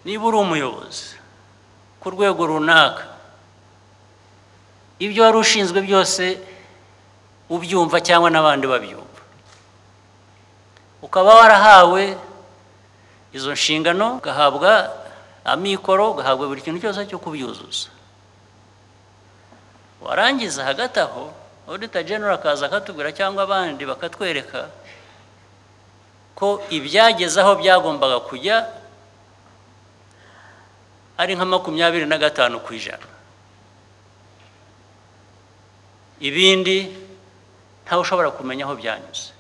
niba uri umuyobozi ku rwego runaka ibyo wari ushinzwe byose ubyumva cyangwa n'abandi babyumva ukaba warahawe izo nshingano ugahabwa amikoro ugahabwa buri kintu cyose cyo kubyuzuza warangiza hagati aho odita genero akaza akatubwira cyangwa abandi bakatwereka ko ibyageze aho byagombaga kujya ari nka makumyabiri na gatanu ku ijana ibindi ntawe ushobora kumenya aho byanyuze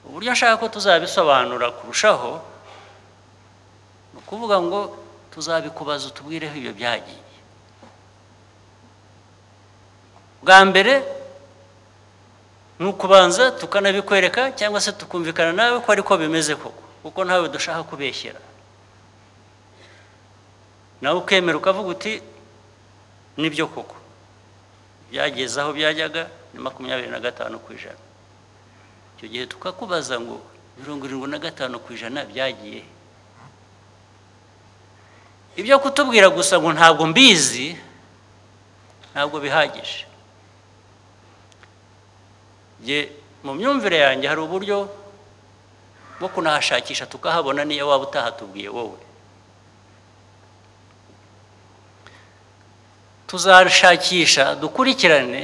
uburyo nshaka ko tuzabisobanura kurushaho ni ukuvuga ngo tuzabikubaza utubwireho ibyo byagiye bwa mbere ni ukubanza tukanabikwereka cyangwa se tukumvikana nawe ko ariko bimeze koko kuko ntawe dushaka kubeshyera nawe ukemera ukavuga uti nibyo koko byageze aho byajyaga ni makumyabiri na gatanu ku ijana icyo gihe tukakubaza ngo mirongo irindwi na gatanu ku ijana byagiye ibyo kutubwira gusa ngo ntabwo mbizi ntabwo bihagije mu myumvire yanjye hari uburyo bwo kunahashakisha tukahabona niyo waba utahatubwiye wowe tuzashakisha dukurikirane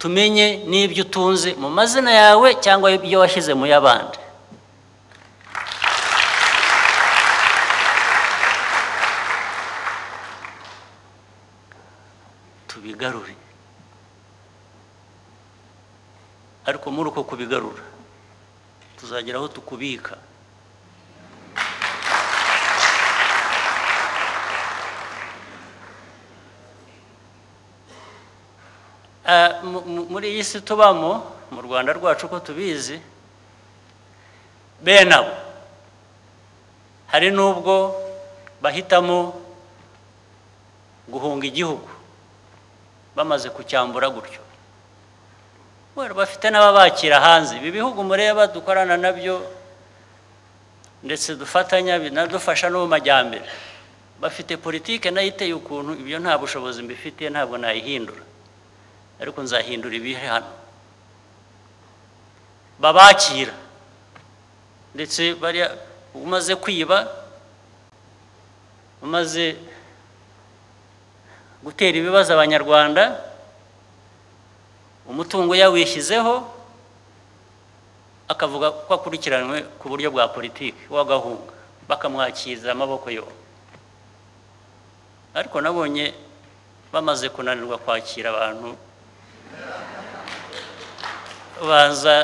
tumenye n'ibyo utunze mu mazina yawe cyangwa ibyo washyize mu y'abandi tubigarure ariko muri uko kubigarura tuzagera aho tukubika muri iyi si tubamo mu rwanda rwacu ko tubizi bene abo hari n'ubwo bahitamo guhunga igihugu bamaze kucyambura gutyo bafite n'ababakira hanze ibi bihugu mureba dukorana nabyo ndetse dufatanya binadufasha no mu majyambere bafite politike nayo iteye ukuntu ibyo nta bushobozi mbifitiye ntabwo nayihindura ariko nzahindura ibihe hano babakira ndetse bariya umaze kwiba umaze gutera ibibazo abanyarwanda umutungo yawishyizeho akavuga ko akurikiranywe ku buryo bwa politiki w'agahunga bakamwakiriza amaboko yombi ariko nabonye bamaze kunanirwa kwakira abantu baza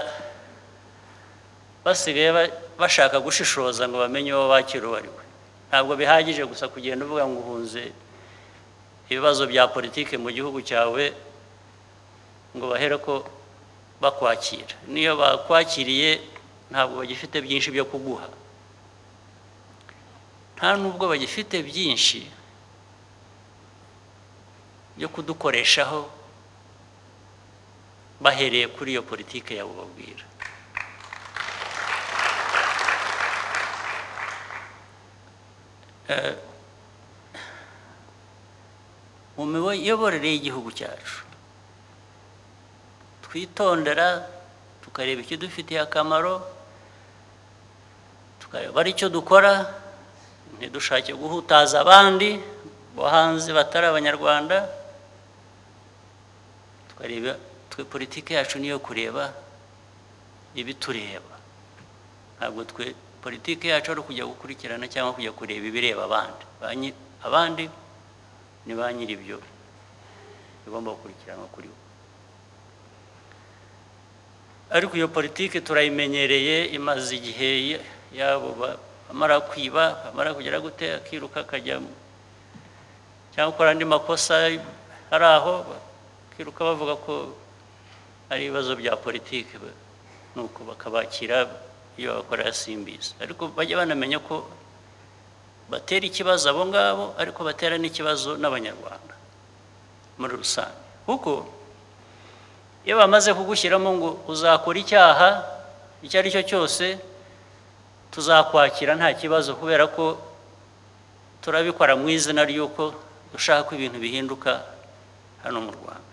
basigaye bashaka gushishoza ngo bamenye uwo bakira uwo ari we ntabwo bihagije gusa kugenda uvuga ngo uhunze ibibazo bya politiki mu gihugu cyawe ngo bahere ko bakwakira niyo bakwakiriye ntabwo bagifite byinshi byo kuguha nta nubwo bagifite byinshi byo kudukoreshaho bahereye kuri iyo politiki yabo babwira mu miyoborere y'igihugu cyacu twitondera tukareba ikidufitiye akamaro tukareba ari cyo dukora ntidushake guhutaza abandi bo hanze batari abanyarwanda tukareba politiki yacu niyo kureba ibitureba ntabwo twe politiki yacu ari ukujya gukurikirana cyangwa kujya kureba ibireba abandi abandi ni ba nyiribyo bigomba gukurikiranwa kuri bo ariko iyo politiki turayimenyereye imaze igihe yabo bamara kwiba bamara kugera gutera akiruka akajyamo cyangwa gukora andi makosa ari aho bakiruka bavuga ko ari ibibazo bya politiki nuko bakabakira iyo bakorera simbizi ariko bajya banamenya ko batera ikibazo abo ngabo ariko batera n'ikibazo n'abanyarwanda muri rusange kuko iyo bamaze kugushyiramo ngo uzakora icyaha icyo ari cyo cyose tuzakwakira nta kibazo kubera ko turabikora mu izina ry'uko dushaka ko ibintu bihinduka hano mu rwanda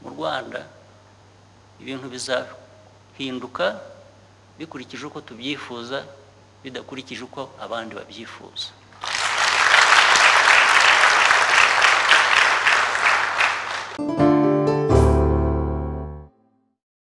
mu rwanda ibintu bizahinduka bikurikije uko tubyifuza bidakurikije uko abandi babyifuza